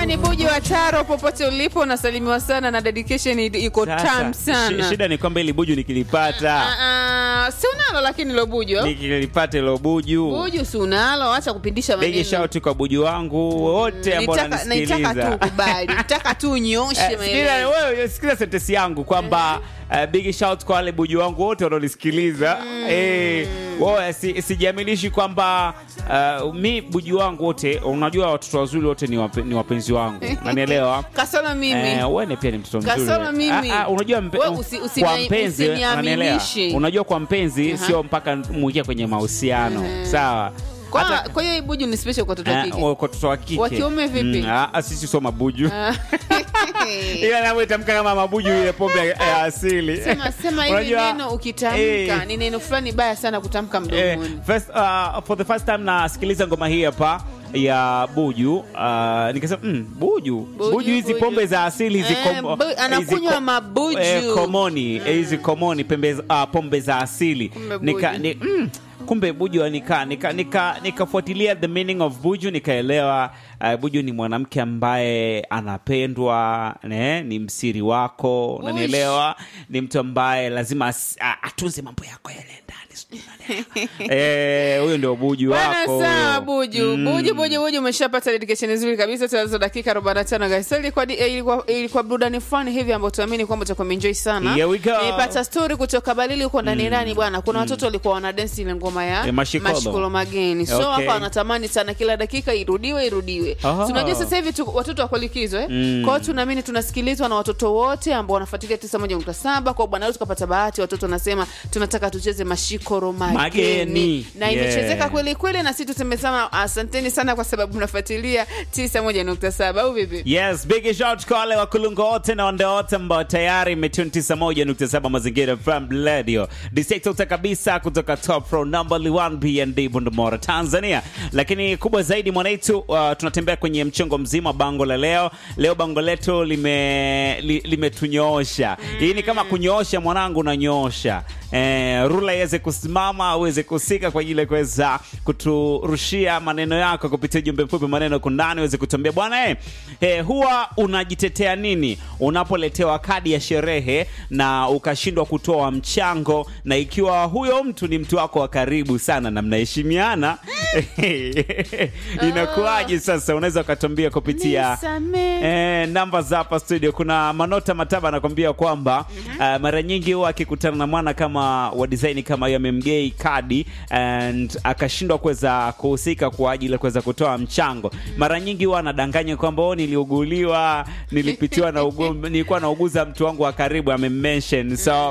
Jamani, Buju wa Taro, popote ulipo, unasalimiwa sana na dedication iko tam Sasa, shi- sana. shida ni kwamba ili buju nikilipata Ah, ah, si unalo lakini lo Buju nikilipata ilo buju Buju si unalo, acha kupindisha bigi maneno. shauti kwa buju wangu wote ambao Nitaka nitaka tu wananisikiliza kubali, nitaka tu unyoshe Eh, sikiliza maelezo. wewe sikiliza sentesi yangu kwamba uh, big shout kwa wale buju wangu wote wanaonisikiliza eh, wao si, sijiamilishi kwamba uh, mi buju wangu wote unajua watoto wazuri wote ni, wape, ni wapenzi wangu unanielewa Kasoro mimi. Eh, wewe pia ni mtoto mzuri. Kasoro mimi. Ah, ah, unajua mpe, Wewe usi- usini- kwa mpenzi unanielewa. usiniaminishe. Unajua kwa mpenzi sio mpaka muingia kwenye mahusiano. Sawa. Kwa Hata- kwa hiyo hii Buju ni special kwa watoto wa Eh, kike. kwa watoto wa kike. Wa kiume vipi? Mm, ah, ah, sisi sio mabuju. Ah. Ila nawe tamka kama mabuju ile pombe ya- ya asili. Sema sema hili Unajua, neno ukitamka eh, ni neno fulani baya sana kutamka eh, mdomoni. first, uh, for the first time nasikiliza ngoma hii hapa ya buju uh, nikasema mm, buju buju hizi buju. pombe za asili hizi Eh, kom- bu- hizi anakunywa ko- mabuju. eh, komoni eh, hizi komoni pembe, uh, pombe za asili Kumbe nika, buju. ni, mm, kumbe buju nika nika nika nikafuatilia the meaning of buju nikaelewa uh, buju ni mwanamke ambaye anapendwa ne, ni msiri wako unanielewa ni mtu ambaye lazima as- a- atunze mambo yako yale ndani sijui unanielewa. eh huyo ndio buju Bwana wako sawa huyo. Buju. Mm. Buju Buju Buju umeshapata dedication nzuri kabisa tunazo dakika 45 guys. So ilikuwa di- eh, ilikuwa ilikuwa burudani fulani hivi ambayo tuamini kwamba utakuwa enjoy sana. Here we go. Nilipata story kutoka Balili huko ndani ndani bwana. Kuna watoto walikuwa wana dance ile ngoma ya Eh, mashikolo. mageni. So Okay. hapa wanatamani sana kila dakika irudiwe irudiwe. Oh. Tunajua sasa hivi tu, watoto wako likizo eh. Mm. Kwa hiyo tunaamini tunasikilizwa na watoto wote ambao wanafuatilia 91.7 kwa bwana leo tukapata bahati watoto wanasema tunataka tucheze mashikoro mageni. Mageni. Na Yeah. imechezeka kweli kweli na sisi tumesema asanteni sana kwa sababu mnafuatilia 91.7 au vipi? Yes, big shout kwa wale wakulungu wote na wande wote ambao tayari imetune 91.7 mazingira from radio. Disekta kabisa kutoka top row number 1 BND Bundamora Tanzania. Lakini kubwa zaidi mwanaitu uh, tunatembea kwenye mchongo mzima wa bango la leo. Leo bango letu lime li, limetunyoosha. Hii ni kama kunyoosha mwanangu unanyoosha. Eh, rula iweze kusimama uweze kusika kwa ajili ya kuweza kuturushia maneno yako kupitia ujumbe mfupi maneno kundani uweze kutuambia bwana eh, eh, huwa unajitetea nini unapoletewa kadi ya sherehe na ukashindwa kutoa mchango na ikiwa huyo mtu ni mtu wako wa karibu sana na mnaheshimiana inakuwaje sasa unaweza ukatuambia kupitia Nisamee. Eh, namba za hapa studio kuna manota mataba anakwambia kwamba uh, mara nyingi huwa akikutana na mwana kama wa design kama hiyo amemgei kadi and akashindwa kuweza kuhusika kwa ajili ya kuweza kutoa mchango mara nyingi huwa anadanganya kwamba oh, niliuguliwa nilipitiwa na ugu, nilikuwa nauguza mtu wangu wa karibu amemmention so uh,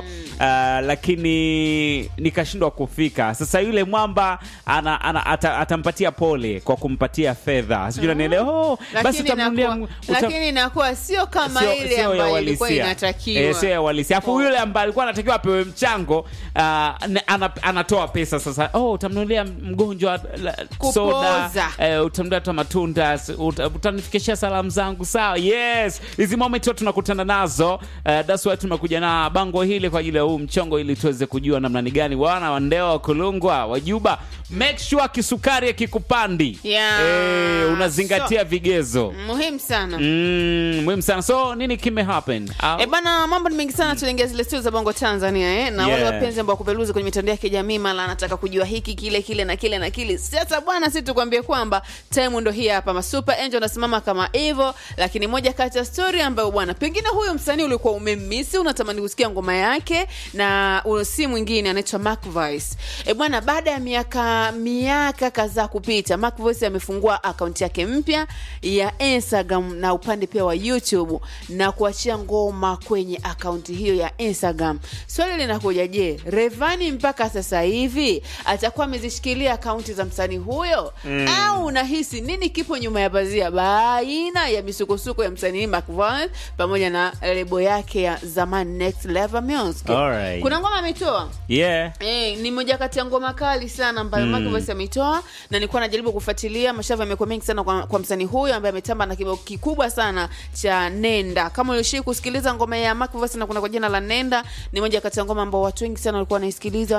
lakini nikashindwa kufika sasa yule mwamba ana, ana, ata, atampatia pole kwa kumpatia fedha sijui nanielewa oh, basi Lakini utamnunulia inakuwa, uta- lakini inakuwa sio kama Sio- ile sio ya ambayo ilikuwa uhalisia. inatakiwa. Eh, sio ya uhalisia. Alafu Oh. yule ambaye alikuwa anatakiwa apewe mchango uh, ana, anatoa pesa sasa. Oh, utamnunulia mgonjwa la- Kupoza. soda, eh, utamnunulia hata matunda, s- uta- utanifikishia salamu zangu. Sawa, yes. Hizi moment huwa tunakutana nazo. Uh, that's why tumekuja na bango hili kwa ajili ya huu mchongo ili tuweze kujua namna ni gani wana wandewa wakulungwa wajuba make sure kisukari akikupandi Yeah. eh, unazingatia vigezo Muhimu sana. Mm, muhimu sana so nini kime happen Au- E bana, mambo ni mengi sana. Tuliingia zile studio za Bongo Tanzania eh? na wale Yeah. wapenzi ambao kupeluzi kwenye mitandao ya kijamii, mara anataka kujua hiki kile kile na kile na kile. Sasa bwana, si tukwambie kwamba time ndo hii hapa. Masuper Angel anasimama kama hivyo, lakini moja kati ya story ambayo bwana, pengine huyo msanii ulikuwa umemmisi, unatamani kusikia ngoma yake, na huyo si mwingine anaitwa Mark Voice. E bwana, baada ya miaka miaka kadhaa kupita, Mark Voice amefungua akaunti yake mpya ya Instagram na upande pia wa YouTube na kuachia ngoma kwenye akaunti hiyo ya Instagram. Swali linakuja, je, Revani mpaka sasa hivi atakuwa amezishikilia akaunti za msanii huyo mm, au unahisi nini kipo nyuma ya pazia baina ya misukosuko ya msanii Mark Voice pamoja na lebo yake ya zamani Next Level Music? Alright. Kuna ngoma ametoa yeah Eh, ni moja kati ya ngoma kali sana ambayo mm. Mark Voice ameitoa na nilikuwa najaribu kufuatilia mashavu yamekuwa mengi sana kwa, kwa msanii huyo ambaye ametamba na kibao kikubwa sana cha Nenda. Kama ulishii kusikiliza ngoma ya Mark Voice na kuna kwa jina la Nenda, ni moja kati ya ngoma ambao watu wengi sana walikuwa wanaisikiliza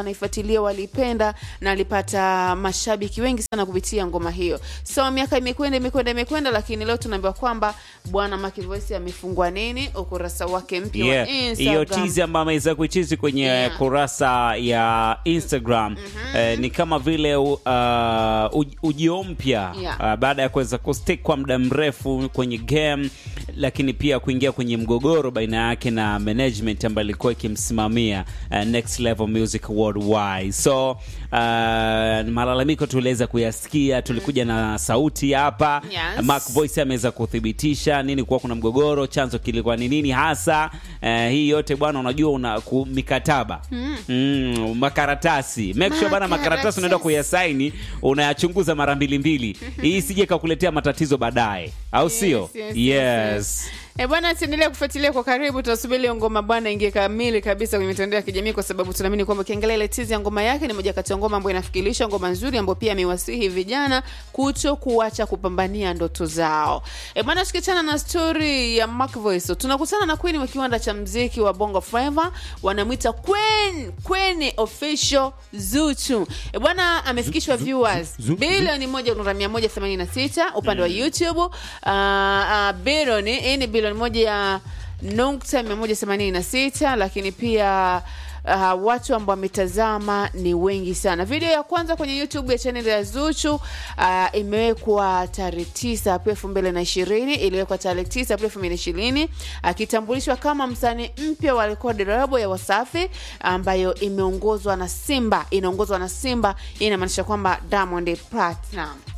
wanaifuatilia waliipenda na alipata mashabiki wengi sana kupitia ngoma hiyo so miaka imekwenda imekwenda imekwenda lakini leo tunaambiwa kwamba bwana Maki Voice amefungua nini ukurasa wake mpya wa Yeah, hiyo Instagram tizi ambayo ameweza kuichizi kwenye Yeah. kurasa ya Instagram eh, ni kama vile uh, uj- ujio mpya Yeah. uh, baada ya kuweza kustick kwa muda mrefu kwenye game, lakini pia kuingia kwenye mgogoro baina yake na management ambayo ilikuwa ikimsimamia uh, Next Level Music Worldwide. So uh, malalamiko tuliweza kuyasikia, tulikuja na sauti hapa Yes. Mark Voice ameweza kuthibitisha nini kuwa kuna mgogoro, chanzo kilikuwa ni nini hasa. Eh, hii yote bwana, unajua una ku, mikataba mm, makaratasi make sure bana, makaratasi Makaratasi. unaenda kuyasaini unayachunguza mara mbili mbili, hii isije kakuletea matatizo baadaye, au sio? Yes, yes, Yes. yes, E bwana, tuendelea kufuatilia kwa karibu. Tunasubiri hiyo ngoma bwana ingie kamili kabisa kwenye mitandao ya kijamii, kwa sababu tunaamini kwamba ukiangalia ile tizi ya ngoma yake ni moja kati ya ngoma ambayo inafikirisha ngoma nzuri, ambayo pia amewasihi vijana kuto kuacha kupambania ndoto zao. E bwana, tukiachana na story ya Mark Voice, tunakutana na Queen wa kiwanda cha mziki wa Bongo Flava, wanamwita Queen Queen official Zuchu. E bwana, amefikishwa viewers Zu- Zu- bilioni moja nukta mia moja themanini na sita upande wa YouTube. Uh, uh, bilioni hii ni bilioni moja ya nukta mia moja themanini na sita lakini pia Uh, watu ambao wametazama ni wengi sana. Video ya kwanza kwenye YouTube ya channel ya Zuchu uh, imewekwa tarehe tisa Aprili elfu mbili na ishirini iliwekwa tarehe tisa Aprili elfu mbili na ishirini akitambulishwa kama msanii mpya wa rekodi lebo ya Wasafi ambayo imeongozwa na Simba, inaongozwa na Simba. Hii inamaanisha kwamba Diamond Platinum